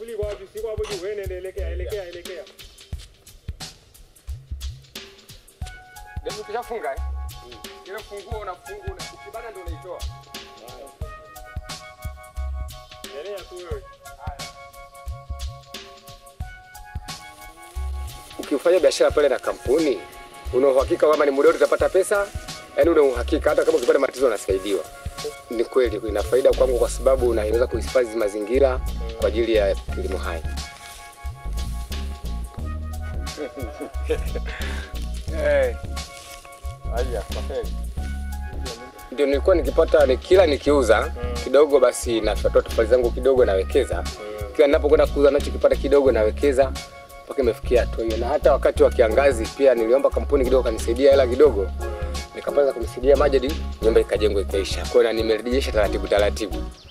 Magufuli kwa wapi? Si kwa hapo juu. Wewe nenda elekea, elekea, elekea. Ndio ukishafunga eh? Ile funguo unafungua una ukibana ndio unaitoa. Endelea tu wewe. Ukifanya biashara pale na kampuni, una uhakika kwamba ni muda wote utapata pesa, yaani una uhakika hata kama ukipata matatizo unasaidiwa. Ni kweli ina faida kwangu kwa sababu unaweza kuhifadhi mazingira kwa ajili ya kilimo hai. Eh. Haya, kwaheri. Ndio nilikuwa nikipata ni kila nikiuza kidogo, basi natoa tofali zangu kidogo nawekeza. Kila ninapokwenda kuuza nacho kipata kidogo nawekeza mpaka imefikia hatua hiyo. Na hata wakati wa kiangazi pia niliomba kampuni kidogo kanisaidia hela kidogo, nikapata kunisaidia maji hadi nyumba ikajengwa ikaisha. Kwa hiyo na nimerejesha taratibu taratibu.